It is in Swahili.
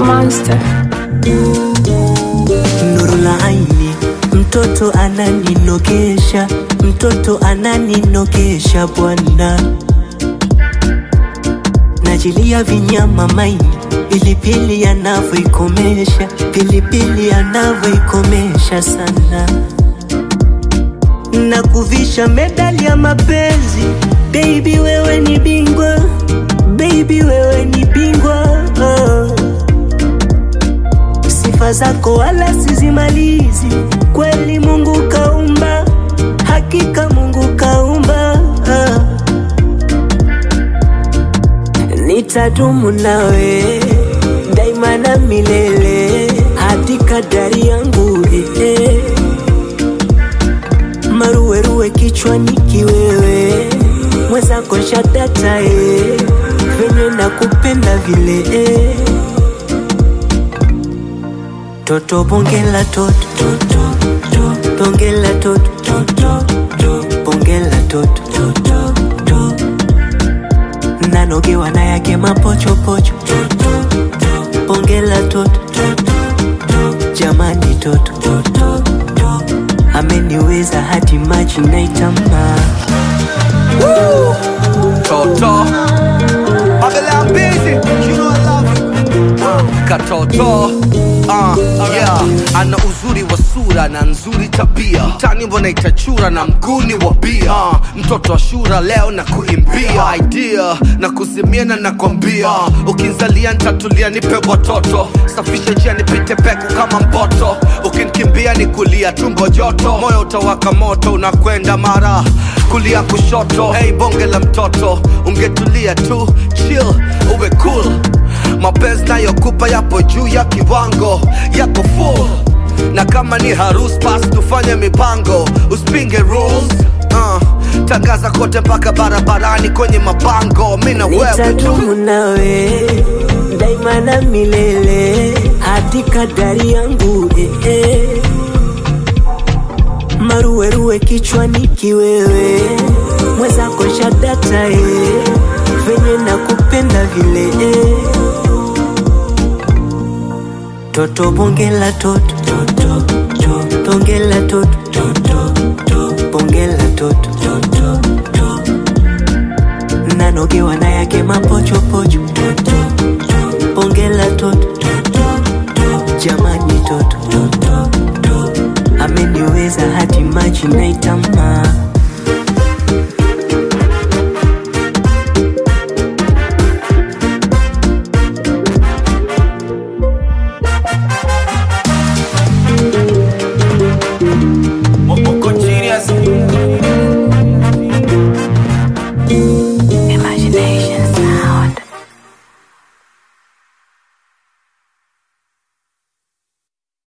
monster. nuru la aini, mtoto ananinogesha, mtoto ananinogesha bwana, najilia vinyama maini, pilipili anavyoikomesha, pilipili anavyoikomesha sana, na kuvisha medali ya mapenzi, baby wewe ni bingwa, baby wewe ni bingwa oh. Sifa zako wala sizimalizi, kweli Mungu kaumba, hakika Mungu kaumba. ah. Nitadumu nawe daima na milele, hadi kadari yangu eh, eh. Maruweruwe kichwani kiwewe, mwenzako shadata eh, venye nakupenda vile eh. Toto bongela toto toto toto bongela toto toto toto bongela toto toto toto nanogewa na yake mapochopocho toto toto bongela toto toto toto jamani toto toto toto ameniweza hadi maji naitama Toto Babylon busy You know I love you uh, Katoto uh, yeah. Ana uzuri wa sura na nzuri tabia mtani mbona itachura na mguni wa bia uh, mtoto wa shura leo na kuimbia idea na kuzimia na nakwambia uh, ukinzalia ntatulia nipe watoto safisha njia nipite peku kama mpoto ukinikimbia ni kulia tumbo joto moyo utawaka moto unakwenda mara kulia kushoto hey bonge la mtoto ungetulia tu chill uwe cool mapenzi nayokupa yapo juu ya kiwango yako full na kama ni harus pas tufanye mipango usipinge rules uh, tangaza kote mpaka barabarani kwenye mabango mi na wewe tu nitadumu nawe daima na milele hadi kadari yangu eh, eh. maruweruwe kichwani kiwewe mwenzako shadata eh. venye nakupenda vile eh. toto bongela toto toto toto bongela toto toto toto bongela toto toto toto nanogewa na yake mapocho